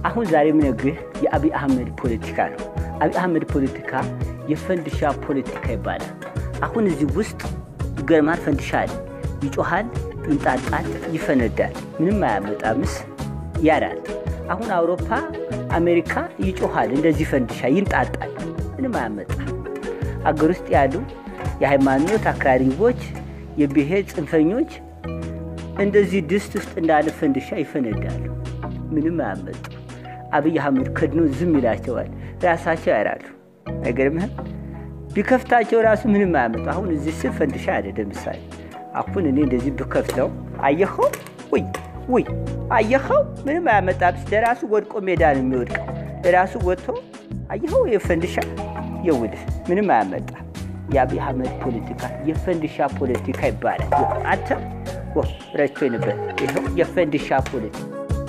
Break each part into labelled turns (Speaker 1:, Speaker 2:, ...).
Speaker 1: አሁን ዛሬ የምነግርህ የአብይ አህመድ ፖለቲካ ነው። አብይ አህመድ ፖለቲካ የፈንድሻ ፖለቲካ ይባላል። አሁን እዚህ ውስጥ ይገርማል። ፈንድሻ አለ፣ ይጮሃል፣ ይንጣጣል፣ ይፈነዳል። ምንም አያመጣምስ ያዳል። አሁን አውሮፓ፣ አሜሪካ ይጮሃል፣ እንደዚህ ፈንድሻ ይንጣጣል፣ ምንም አያመጣ። አገር ውስጥ ያሉ የሃይማኖት አክራሪዎች፣ የብሔር ጽንፈኞች እንደዚህ ድስት ውስጥ እንዳለ ፈንድሻ ይፈነዳሉ፣ ምንም አያመጡ። አብይ አህመድ ከድኖ ዝም ይላቸዋል፣ ራሳቸው ያራሉ። አይገርምህም? ቢከፍታቸው ራሱ ምንም አያመጡ። አሁን እዚህ ስር ፈንድሻ አለ። ለምሳሌ አሁን እኔ እንደዚህ ብከፍተው አየኸው? ውይ ውይ፣ አየኸው? ምንም አያመጣም። ለራሱ ወድቆ ሜዳ ነው የሚወድቀው። ለራሱ ወጥቶ አየኸው? የፈንድሻ የውልህ ምንም አያመጣ። የአብይ አህመድ ፖለቲካ የፈንድሻ ፖለቲካ ይባላል። አንተ ረቾ ነበር። ይኸው የፈንድሻ ፖለቲካ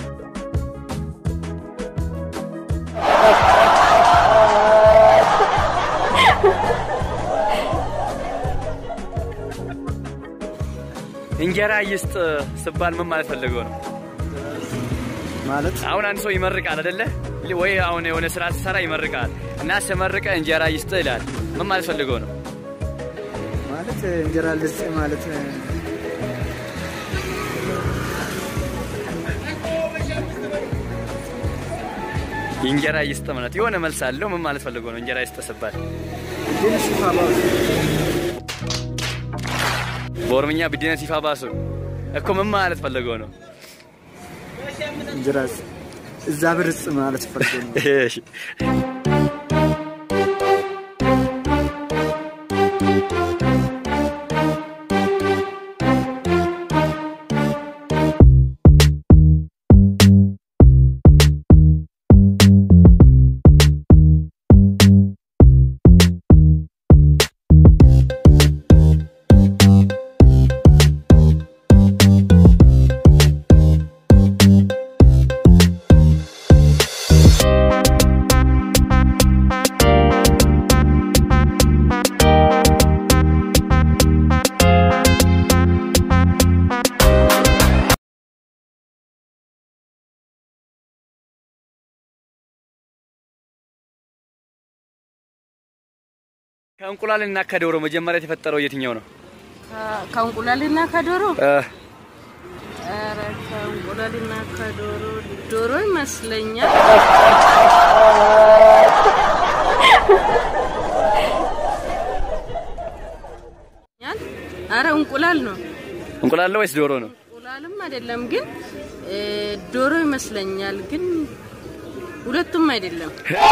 Speaker 2: እንጀራ ይስጥ ስባል ምን ማለት ፈልገው ነው?
Speaker 3: ማለት
Speaker 2: አሁን አንድ ሰው ይመርቃል አይደለ? ወይ አሁን የሆነ ስራ ሲሰራ ይመርቃል እና ስመርቀ እንጀራ ይስጥ ይላል። ምን ማለት ፈልገው ነው?
Speaker 3: ማለት እንጀራ ልስጥ ማለት
Speaker 2: እንጀራ ይስጥ ማለት የሆነ መልስ አለው። ምን ማለት ፈልገው ነው? እንጀራ ይስጥ ስባል በኦሮምኛ ብዲነ ሲፋ ባሱ እኮ ምን ማለት ፈልገው ነው?
Speaker 3: እንጀራ እዛ ብርጽ ማለት ፈልገው ነው።
Speaker 2: እሺ ከእንቁላልና ከዶሮ መጀመሪያ የተፈጠረው የትኛው ነው?
Speaker 4: ከእንቁላልና ከዶሮ
Speaker 2: እ
Speaker 4: ኧረ ከእንቁላልና ከዶሮ ዶሮ ይመስለኛል። ኧረ እንቁላል ነው።
Speaker 2: እንቁላል ነው ወይስ ዶሮ ነው?
Speaker 4: እንቁላልም አይደለም ግን እ ዶሮ ይመስለኛል። ግን ሁለቱም አይደለም።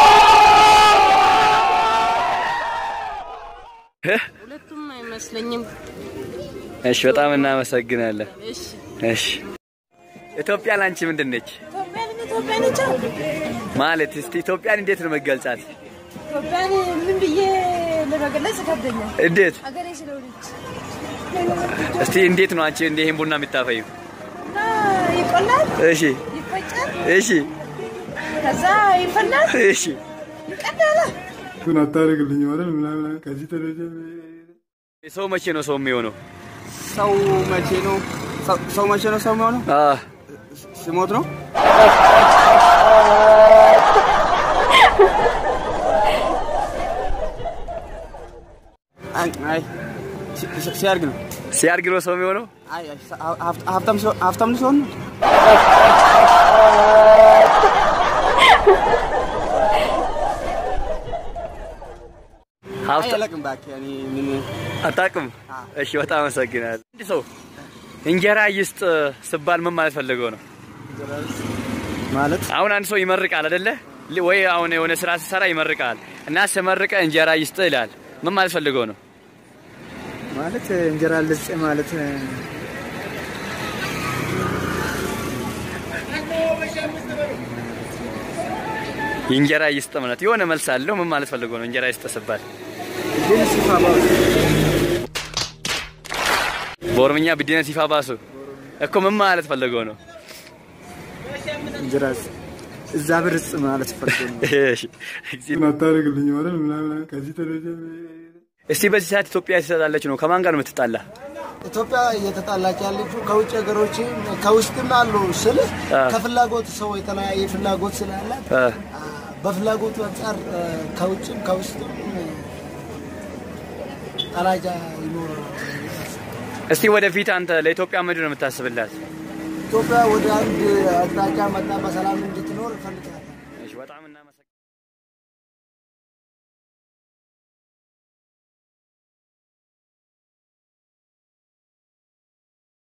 Speaker 4: ሁለቱም አይመስለኝም።
Speaker 2: እሺ፣ በጣም እናመሰግናለን።
Speaker 4: እሺ
Speaker 2: እሺ፣ ኢትዮጵያ ላንቺ ምንድን ነች
Speaker 5: ኢትዮጵያን ኢትዮጵያን ነች።
Speaker 2: ማለት? እስቲ ኢትዮጵያን እንዴት ነው መገልጻት?
Speaker 5: ኢትዮጵያን ምን ብዬ ለመግለጽ ይከብደኛል።
Speaker 2: እንዴት
Speaker 5: ሀገሬ ስለሆነች
Speaker 2: እስቲ እንዴት ነው አንቺ እንደ ይሄን ቡና የምታፈዩ?
Speaker 5: እና ይቆላል፣
Speaker 2: እሺ፣
Speaker 5: ይፈጫል፣
Speaker 2: እሺ፣
Speaker 5: ከዛ ይፈላል፣
Speaker 2: እሺ።
Speaker 5: ይቀዳል።
Speaker 3: ግን አታደርግልኝ ማለት ምናምን ከዚህ ደረጃ
Speaker 2: ሰው መቼ ነው ሰው የሚሆነው?
Speaker 3: ሰው መቼ ነው ሰው- ሰው መቼ ነው ሰው የሚሆነው?
Speaker 2: አ
Speaker 3: ሲሞት ነው። አይ አይ ሲ- ሲ- ሲያድግ ነው።
Speaker 2: ሲያድግ ነው ሰው የሚሆነው?
Speaker 3: አይ አይ፣ ሀብት- ሀብታም ሲሆን- ሀብታም ሲሆን ነው።
Speaker 2: ሀብት
Speaker 3: አላውቅም እባክህ እኔ ምን
Speaker 2: አታውቅም? እሺ፣ በጣም አመሰግናለሁ። አንድ ሰው እንጀራ ይስጥ ስባል ምን ማለት ፈልገው ነው?
Speaker 3: ማለት
Speaker 2: አሁን አንድ ሰው ይመርቃል አይደለ? ወይ አሁን የሆነ ስራ ሲሰራ ይመርቃል እና ስመርቀ እንጀራ ይስጥ ይላል። ምን ማለት ፈልገው ነው?
Speaker 3: ማለት እንጀራ ልስጥ ማለት
Speaker 2: እንጀራ ይስጥ ማለት የሆነ መልስ አለው። ምን ማለት ፈልገው ነው? እንጀራ ይስጥ ስባል
Speaker 3: ግን ሲፋ ባሱ
Speaker 2: በኦሮምኛ ብዲነ ሲፋ ባሱ እኮ ምን ማለት ፈልገው ነው?
Speaker 3: እንጀራ እዛ ብርጽ ማለት ፈልገው ነው።
Speaker 2: እሺ፣
Speaker 3: አታደርግልኝ ማለት ምናምን ከዚህ ደረጃ
Speaker 2: እስቲ በዚህ ሰዓት ኢትዮጵያ ትሰጣለች ነው። ከማን ጋር ነው የምትጣላ?
Speaker 6: ኢትዮጵያ እየተጣላች ያለችው ከውጭ ሀገሮች ከውስጥም አሉ ስል
Speaker 2: አ።
Speaker 6: ከፍላጎት ሰው የተለያየ ፍላጎት ስላላት
Speaker 2: አ፣
Speaker 6: በፍላጎቱ አንጻር አ፣ ከውጭም ከውስጥም ጠላጃ ይኖራል።
Speaker 2: እስቲ ወደፊት አንተ ለኢትዮጵያ ምንድን ነው የምታስብላት?
Speaker 6: ኢትዮጵያ ወደ አንድ አቅጣጫ መጣ በሰላም እንድትኖር እፈልጋለሁ።
Speaker 2: እሺ፣ በጣም እናመሰግናለን።